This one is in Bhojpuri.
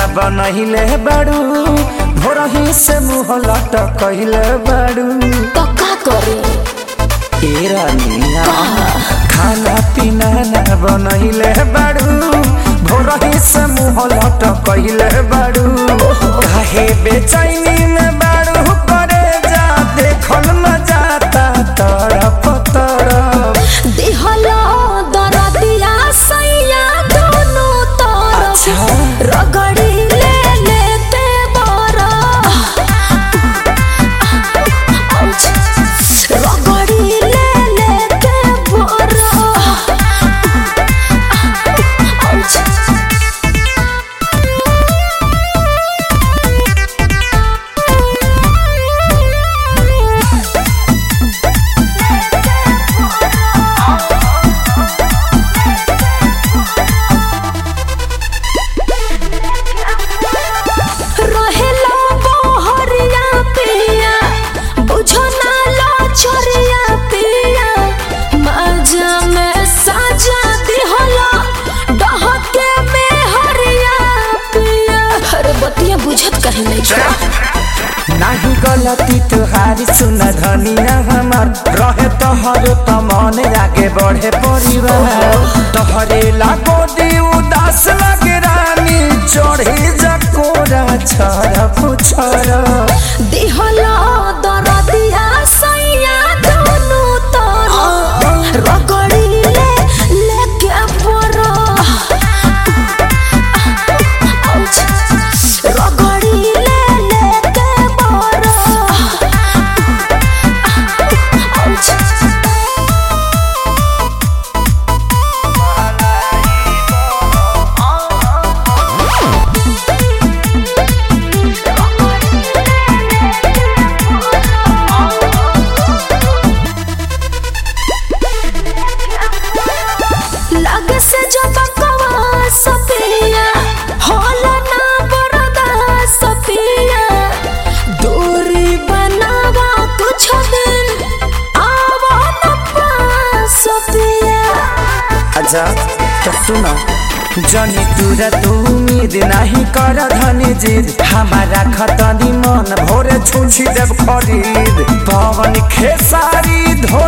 बनहिले बाड़ू भोरही से मुँह लटकहिले बाड़ू तो का करे ए रानिया खाना पीना ना बनहिले बाड़ू भोरही से मुँह लटकहिले बाड़ू काहे बेचैनी में बाड़ू करे जा देखल न जाता तरफ तरफ दिहलो दरदिया सैया दोनों तरफ अच्छा। रगड़ी ले लेते बरा रगड़ी ले लेते बरा रहेला बहरिया पिया बुझो ना लो चोरिया पिया मजा में साजा दिहला डहके में हरिया पिया अरे बतिया बुझत कहीं नहीं छो नाही गलती तुहारी सुन धनिया हमार रहे तोहर त मन आगे बढ़े परिवार तोहरे लागो दी उदास लगे रानी चढ़े जकोरा छर पुछर दिहला दरदिया सैया दोनों तरफ रगड़ी ले लेके बरा रगड़ी ले लेके बरा लगे से जो बकवा सपिया होला ना बरदा सपिया दूरी बनावा कुछ दिन आवा न पास सपिया अच्छा तो सुनो जनी तुरा तू उम्मीद नहीं कर धनी जिद हमारा खतनी मन भोरे छुछी देव खरीद पवन खेसारी धो